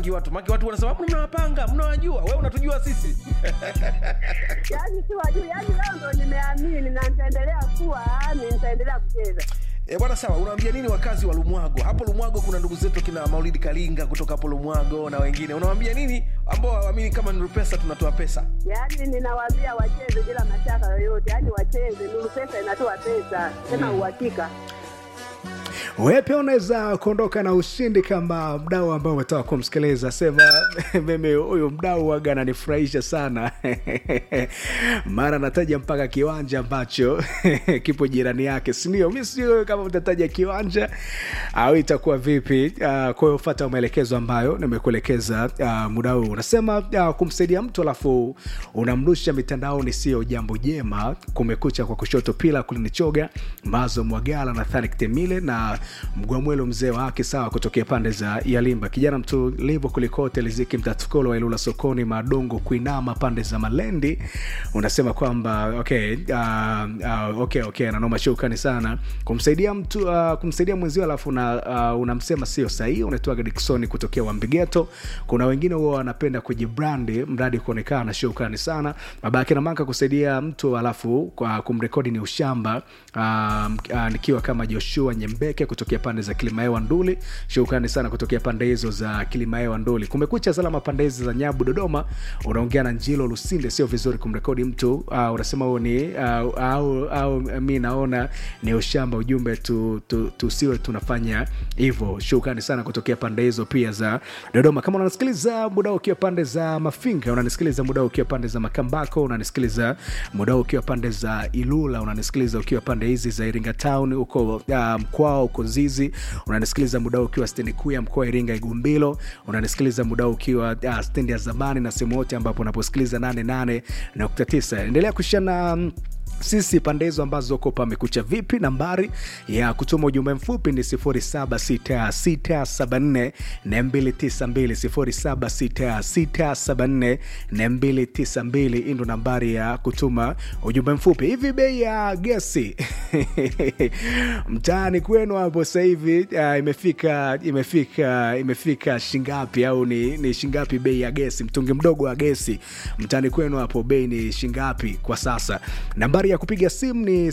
watu maki watu wanasema "Mbona mnawapanga mnawajua wewe unatujua sisi Yaani si wajui, yaani leo ndo nimeamini na nitaendelea kuwa yaani nitaendelea kucheza. E bwana, sawa. Unawaambia nini wakazi wa Lumwago? Hapo Lumwago kuna ndugu zetu kina Maulidi Kalinga kutoka hapo Lumwago na wengine. Unawaambia nini ambao hawaamini kama Nuru Pesa tunatoa pesa? Yaani ninawaambia wacheze bila mashaka yoyote, yaani wacheze. Nuru Pesa inatoa pesa tena uhakika. Wewe pia unaweza kuondoka na ushindi kama mdau ambao umetoka kumsikiliza. Sema mimi huyu mdau waga ananifurahisha sana mara nataja mpaka kiwanja ambacho kipo jirani yake, sindio? Mi sio kama mtataja kiwanja au itakuwa vipi? Uh, kwa hiyo fata maelekezo ambayo nimekuelekeza uh, muda huu. Unasema uh, kumsaidia mtu alafu unamrusha mitandaoni sio jambo jema. Kumekucha kwa kushoto pila kulinichoga mazo mwagala na Thanik Temile na mgwamwelo mzee wake sawa kutokea pande za yalimba kijana mtulivu kulikote liziki mtatukolo wa ilula sokoni madongo kuinama pande za malendi unasema kwamba okay, uh, uh, okay, okay nanoma shukrani sana kumsaidia mtu uh, kumsaidia mwenzio alafu una, uh, unamsema sio sahihi unaitwaga diksoni kutokea wambigeto kuna wengine huwa wanapenda kujibrandi mradi kuonekana shukrani sana babake na maka kusaidia mtu alafu kwa kumrekodi ni ushamba uh, uh, nikiwa kama joshua nyembeke kutokea pande za kilimaewa nduli shukrani sana kutokea pande hizo za kilimaewa nduli kumekucha salama pande hizi za nyabu dodoma unaongea na njilo lusinde sio vizuri kumrekodi mtu uh, unasema huo ni uh, au, au mi naona ni ushamba ujumbe tu, tu, tusiwe tunafanya hivyo shukrani sana kutokea pande hizo pia za dodoma kama unanisikiliza muda ukiwa pande za mafinga unanisikiliza muda ukiwa pande za makambako unanisikiliza muda ukiwa pande za ilula unanisikiliza ukiwa pande hizi za iringa town huko uh, mkwao huko zizi unanisikiliza muda ukiwa stendi kuu ya mkoa wa iringa igumbilo unanisikiliza muda ukiwa uh, stendi ya zamani na sehemu yote ambapo unaposikiliza 88.9 endelea kushana mm, sisi pande hizo ambazo uko pamekucha vipi nambari ya kutuma ujumbe mfupi ni 76674 292 hii ndo nambari ya kutuma ujumbe mfupi hivi bei ya gesi mtaani kwenu hapo sasa hivi uh, imefika imefika imefika shingapi au ni, ni shingapi bei ya gesi mtungi mdogo wa gesi mtaani kwenu hapo bei ni shingapi kwa sasa nambari ya kupiga simu ni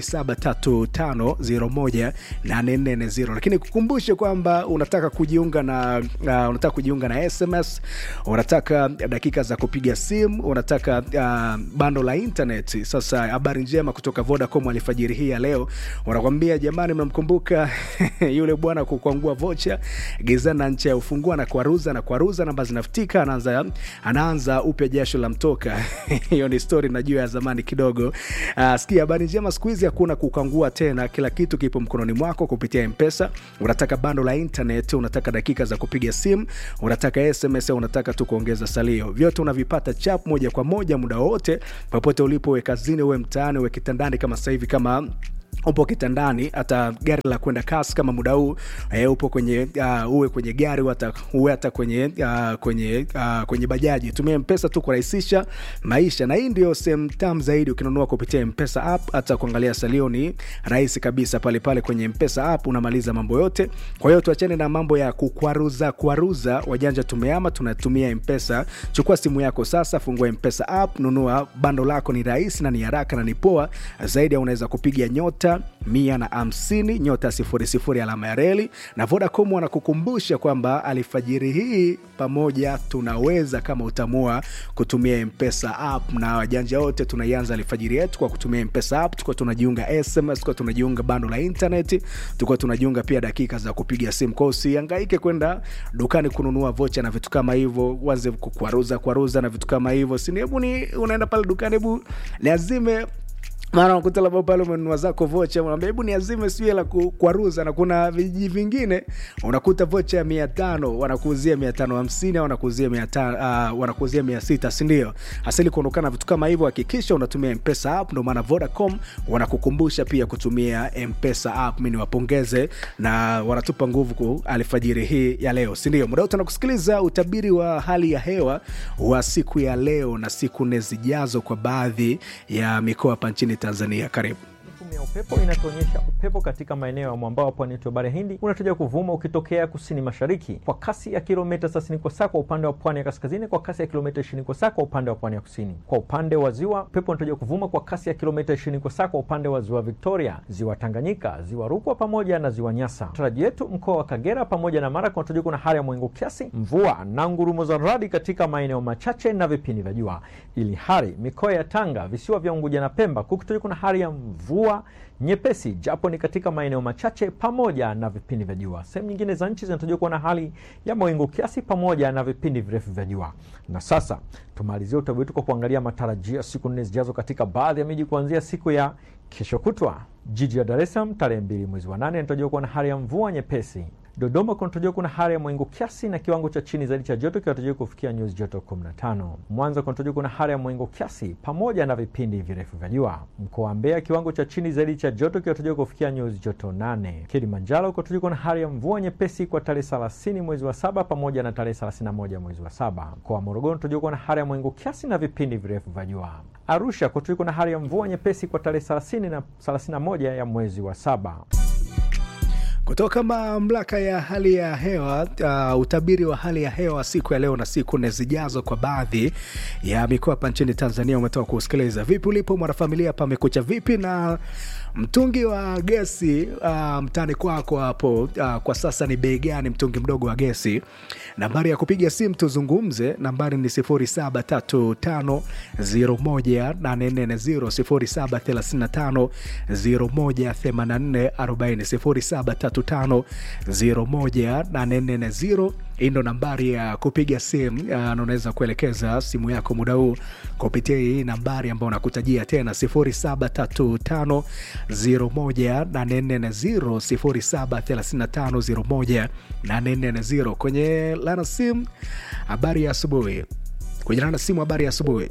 0735018440 lakini kukumbushe kwamba unataka kujiunga na uh, unataka kujiunga na sms unataka dakika za kupiga simu unataka uh, bando la internet sasa habari njema kutoka vodacom alfajiri hii ya leo wanakwambia jamani mnamkumbuka yule bwana kukwangua vocha gizani na ncha ya ufungua na kwaruza na kwaruza namba zinafutika anaanza anaanza upya jasho la mtoka hiyo ni story najua ya zamani kidogo uh, sikia habari njema siku hizi hakuna kukangua tena kila kitu kipo mkononi mwako kupitia mpesa unataka bando la internet unataka dakika za kupiga simu unataka sms au unataka tu kuongeza salio vyote unavipata chap moja kwa moja muda wowote popote ulipo uwe kazini uwe mtaani uwe kitandani kama sasa hivi kama upo kitandani hata gari la kwenda kasi kama muda huu e, upo kwenye uh, uwe kwenye gari hata uwe hata kwenye uh, kwenye uh, kwenye bajaji tumia mpesa tu kurahisisha maisha na hii ndio sehemu tam zaidi ukinunua kupitia mpesa app hata kuangalia salio ni rahisi kabisa pale pale kwenye mpesa app unamaliza mambo yote kwa hiyo tuachane na mambo ya kukwaruza kwaruza wajanja tumeama tunatumia mpesa chukua simu yako sasa fungua mpesa app nunua bando lako ni rahisi na ni haraka na ni poa zaidi unaweza kupiga nyota mia na hamsini nyota sifuri sifuri alama ya reli na vodacom wanakukumbusha kwamba alfajiri hii pamoja tunaweza kama utamua kutumia mpesa app na wajanja wote tunaianza alfajiri yetu kwa kutumia mpesa app tukuwa tunajiunga sms tukuwa tunajiunga bando la internet tukuwa tunajiunga pia dakika za kupiga simu kwao usiangaike kwenda dukani kununua vocha na vitu kama hivyo waze kukwaruza kwaruza na vitu kama hivyo sini hebu ni unaenda pale dukani hebu niazime mara unakuta labda pale umenunua zako vocha unaambia hebu niazime sijui la kwaruza na kuna vijiji vingine unakuta vocha ya mia tano wanakuuzia mia tano hamsini au wanakuuzia mia uh, wanakuuzia mia sita sindio asili kuondokana vitu kama hivyo hakikisha unatumia mpesa app ndio maana vodacom wanakukumbusha pia kutumia mpesa app mi niwapongeze na wanatupa nguvu ku alfajiri hii ya leo sindio muda wote nakusikiliza utabiri wa hali ya hewa wa siku ya leo na siku nne zijazo kwa baadhi ya mikoa hapa nchini tanzania karibu Tume ya upepo inatuonyesha upepo katika maeneo ya mwambao wa pwani yetu ya bahari ya Hindi unatarajiwa kuvuma ukitokea kusini mashariki kwa kasi ya kilomita 30 kwa saa kwa upande wa pwani ya kaskazini, kwa kasi ya kilomita 20 kwa saa kwa upande wa pwani ya kusini. Kwa upande wa ziwa, upepo unatarajiwa kuvuma kwa kasi ya kilomita 20 kwa saa kwa upande wa ziwa Victoria, ziwa Tanganyika, ziwa Rukwa pamoja na ziwa Nyasa. Taraji yetu mkoa wa Kagera pamoja na Mara kunatarajiwa kuna hali ya mawingu kiasi, mvua na ngurumo za radi katika maeneo machache na vipindi vya jua, ili hali mikoa ya Tanga, visiwa vya Unguja na Pemba kukitarajiwa kuna hali ya mvua nyepesi japo ni katika maeneo machache pamoja na vipindi vya jua. Sehemu nyingine za nchi zinatarajiwa kuwa na hali ya mawingu kiasi pamoja na vipindi virefu vya jua. Na sasa tumalizie utabiri wetu kwa kuangalia matarajio ya siku nne zijazo katika baadhi ya miji kuanzia siku ya kesho kutwa. Jiji la Dar es Salaam tarehe mbili mwezi wa nane inatarajiwa kuwa na hali ya mvua nyepesi. Dodoma kunatarajiwa kuna hali ya mawingu kiasi na kiwango cha chini zaidi cha joto kinatarajiwa kufikia nyuzi joto 15. Mwanza kunatarajiwa kuna hali ya mawingu kiasi pamoja na vipindi virefu vya jua. Mkoa wa Mbeya kiwango cha chini zaidi cha joto kinatarajiwa kufikia nyuzi joto 8. Kilimanjaro kunatarajiwa kuna hali ya mvua nyepesi kwa tarehe 30 mwezi wa saba pamoja na tarehe 31 mwezi wa saba. Mkoa wa Morogoro kunatarajiwa kuna hali ya mawingu kiasi na vipindi virefu vya jua. Arusha kunatarajiwa kuna hali ya mvua nyepesi kwa tarehe 30 na 31 ya mwezi wa saba. Kutoka mamlaka ya hali ya hewa uh, utabiri wa hali ya hewa siku ya leo na siku nne zijazo kwa baadhi ya mikoa hapa nchini Tanzania umetoka kusikiliza. Vipi ulipo mwanafamilia, pamekucha vipi na mtungi wa gesi uh, mtani kwako hapo uh, kwa sasa ni bei gani mtungi mdogo wa gesi? Nambari ya kupiga simu tuzungumze, nambari ni 0735018440 0735018440 0735018440 hii ndo nambari ya kupiga simu uh, na unaweza kuelekeza simu yako muda huu kupitia hii nambari ambayo nakutajia tena 0735 0735 0735 kwenye lana simu. Habari ya asubuhi. Kwenye lana simu, habari ya asubuhi.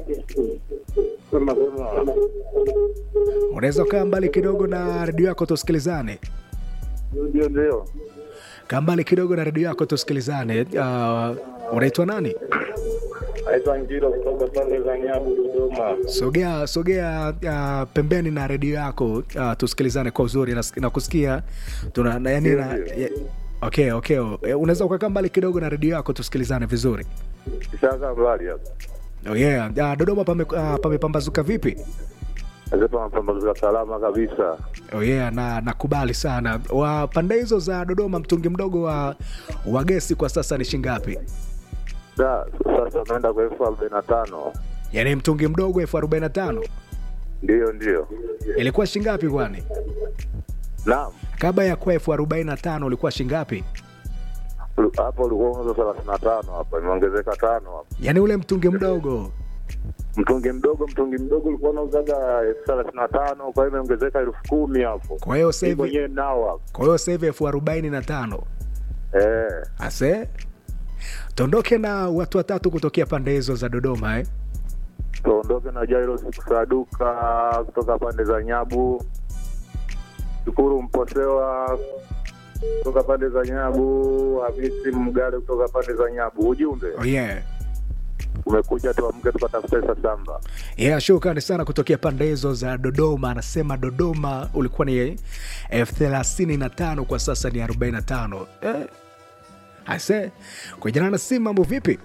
Unaweza ukaa mbali kidogo na redio yako tusikilizane. Ndio, ndio. Kaa mbali kidogo na redio yako tusikilizane. Uh, unaitwa nani? Naitwa Ngilo kutoka pande za Nyabu, Dodoma. Sogea sogea uh, pembeni na redio yako uh, tusikilizane kwa uzuri na, na kusikia tuna na, yani, na, ya, okay, okay. Eh, Unaweza ukakaa mbali kidogo na redio yako tusikilizane vizuri. Kishakaa mbali hapa. Oh yeah. Uh, Dodoma pame, uh, pamepambazuka vipi? Nazepa mapambazuka salama kabisa. Oh yeah, na nakubali sana. Wa pande hizo za Dodoma mtungi mdogo wa, wa gesi kwa sasa ni shingapi? Da, sasa unaenda kwa elfu arobaini na tano. Yaani mtungi mdogo elfu arobaini na tano Ndio, ndio. ilikuwa shingapi kwani? Naam. Kabla ya kuwa elfu arobaini na tano ulikuwa shingapi? Ulu- Hapo ulikuwa unauza thelathini na tano hapa, imeongezeka tano hapa. Yaani ule mtungi mdogo Mtungi mdogo, mtungi mdogo ulikuwa unauzaga elfu thelathini na tano, kwa hiyo imeongezeka elfu kumi hapo. kwa hiyo sasa Hii hivi mwenyewe nao hapo. kwa hiyo sasa hivi elfu arobaini na tano Eh, ase tuondoke na watu watatu kutokea pande hizo za Dodoma eh? tuondoke na Jairo Saduka kutoka pande za Nyabu, Shukuru Mposewa kutoka pande za Nyabu, Hamisi Mgale kutoka pande za Nyabu. Ujumbe Oh yeah. umekuja, tuamke tukatafute sasamba. Yeah, shukrani sana kutokea pande hizo za Dodoma. Anasema Dodoma ulikuwa ni elfu thelathini na tano kwa sasa ni arobaini na tano eh. Ase kujana na simu, mambo vipi?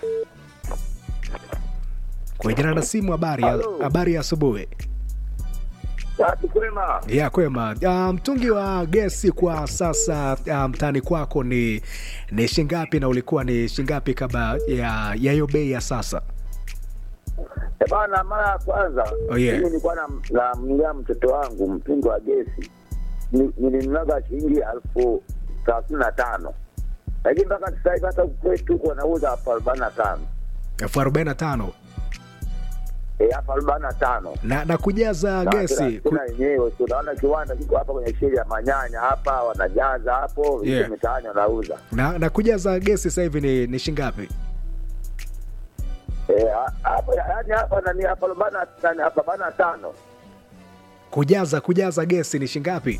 Kujana na simu, habari ya, Halo. habari ya asubuhi. Watu kwema, ya kwema. Uh, mtungi wa gesi kwa sasa uh, mtaani kwako ni ni shingapi na ulikuwa ni shingapi kabla ya ya hiyo bei ya sasa? Eh, bana, mara ya kwanza Oh, yeah. mimi nilikuwa na- namnunulia mtoto wangu mtungi wa gesi Ni- nilinunuaga shilingi elfu thelathini na tano lakini mpaka sasa hivi hata kwetu huko wanauza elfu arobaini na tano elfu arobaini na tano Eh, elfu arobaini na tano na, na kujaza Na gesi tena- ku, tena yenyewe si unaona kiwanda kiko hapa kwenye sheli ya manyanya hapa wanajaza hapo Yeah. yeah. mitaani wanauza na, na kujaza gesi sasa hivi ni, ni shingapi? Eh, ha- hapa yaani hapa nani elfu arobaini na- nani, elfu arobaini na tano Kujaza kujaza gesi ni shingapi?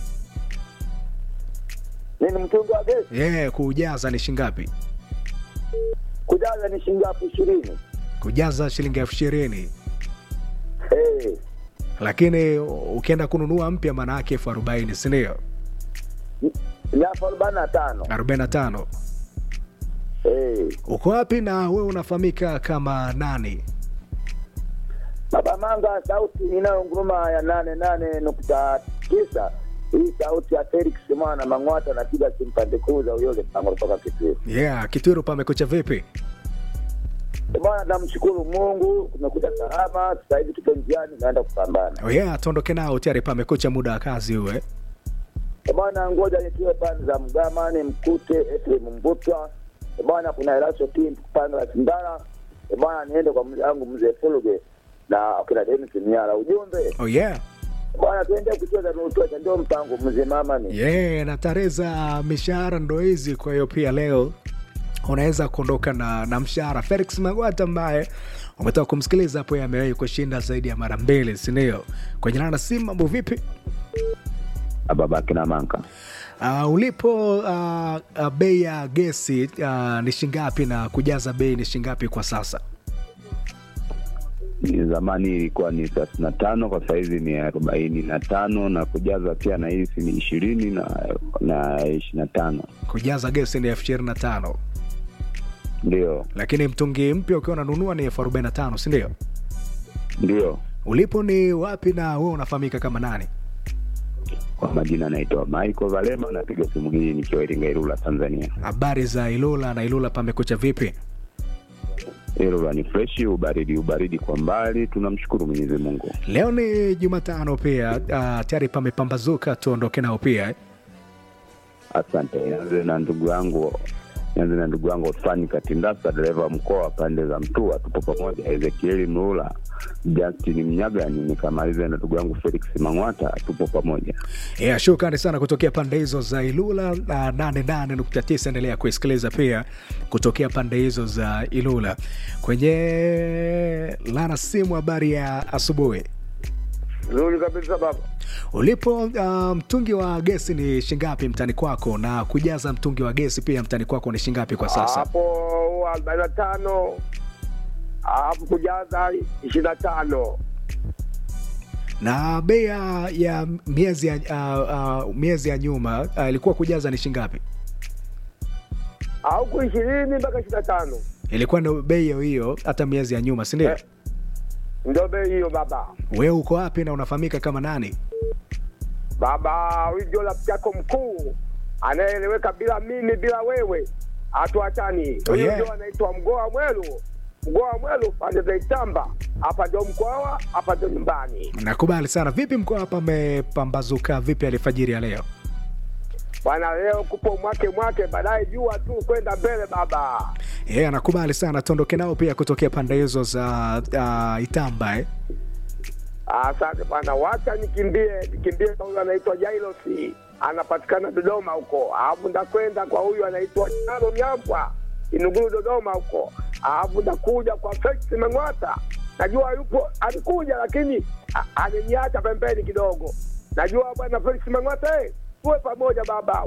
nini mtungi wa gesi Yeah, kujaza ni shingapi? kujaza ni shilingi elfu ishirini Kujaza shilingi elfu ishirini. Eh, lakini ukienda kununua mpya maana yake elfu arobaini sindio ni elfu arobaini na tano. arobaini na tano Eh, uko wapi na wewe unafahamika kama nani Baba Manga, sauti inayonguruma ya nane nane nukta tisa. Hii sauti ya Felix mwana Mang'wata anapiga simu pande kuu za Uyole Pango kutoka Kitwiru. yeah kitwiru pamekucha vipi Bwana, namshukuru Mungu, tumekuja salama. Sasa hivi tupo njiani, naenda kupambana. oh yeah tuondoke nao tayari pamekucha muda wa kazi uwe Bwana, ngoja nitiwe pande za Mgamani, mkute Efrem Mbutwa. Bwana, kuna Elaso Tim pande la Sindara. Bwana, niende kwa mzee wangu mzee Fuluge na akina Denis Miara. Ujumbe oh yeah bwana, tuende kucheza nutocha, ndio mpango mzee mama ni yeah na tarehe za mishahara ndo hizi kwa hiyo pia leo unaweza kuondoka na, na mshahara felix magwata ambaye umetoka kumsikiliza hapo yeye amewahi kushinda zaidi ya mara mbili sindio kwenye nana simu mambo vipi babake na manka. uh, ulipo uh, uh, bei ya gesi uh, ni shingapi na kujaza bei ni shingapi kwa sasa Ni zamani ilikuwa ni thelathini na tano kwa sahizi ni arobaini na tano na kujaza pia na hisi ni ishirini na na ishirini na tano kujaza gesi ni elfu ishirini na tano ndio lakini mtungi mpya ukiwa unanunua ni elfu arobaini na tano sindio ndio ulipo ni wapi na wewe unafahamika kama nani kwa majina anaitwa Michael Valema, napiga simu hii nikiwa Iringa, Ilula, Tanzania. habari za ilula na ilula pamekucha vipi Ilula ni freshi, ubaridi ubaridi kwa mbali, tunamshukuru Mwenyezi Mungu. leo ni jumatano pia uh, tayari pamepambazuka tuondoke nao pia eh? Asante. Nianze na ndugu yangu nianze na ndugu yangu Osfani Katindasa, dereva wa mkoa wa pande za Mtua, tupo pamoja. Ezekieli Mlula, Justin Mnyagani, nikamalize na ndugu yangu Felix Mang'wata, tupo pamoja. yeah, shukrani sana kutokea pande hizo za ilula uh, 88.9 endelea kuisikiliza pia kutokea pande hizo za ilula kwenye lana simu habari ya asubuhi Nzuri kabisa baba. ulipo uh, mtungi wa gesi ni shingapi mtani kwako na kujaza mtungi wa gesi pia mtani kwako ni shingapi kwa sasa Hapo arobaini na tano alafu kujaza ishirini na tano na bei ya- ya miezi ya, uh, uh, miezi ya nyuma uh, ilikuwa kujaza ni shingapi au ku ishirini mpaka ishirini na tano ilikuwa ndo bei hiyo hiyo hata miezi ya nyuma sindio Eh. ndio bei hiyo baba. wewe uko wapi na unafahamika kama nani Baba, huyu ndio rafiki yako mkuu anayeeleweka bila mimi bila wewe, hatuachani. Oh, Huyu yeah. ndio anaitwa Mgoa Mwelu. Mgoa Mwelu pande za Itamba, hapa ndio Mkwawa, hapa ndio nyumbani. nakubali sana vipi mkoa hapa amepambazuka vipi alifajiri ya leo Bwana, leo kupo mwake mwake, baadaye jua tu kwenda mbele baba. yeah, nakubali sana tuondoke nao pia kutokea pande hizo za uh, itamba eh? Asante bwana, wacha nikimbie nikimbie kwa huyu anaitwa Jailosi, anapatikana Dodoma huko, alafu ndakwenda kwa huyu anaitwa Chalo Nyambwa Inuguru Dodoma huko, alafu ndakuja kwa Felix Mang'wata. Najua yupo alikuja, lakini a- aliniacha pembeni kidogo. Najua bwana Felix Mang'wata, eh, tuwe pamoja baba,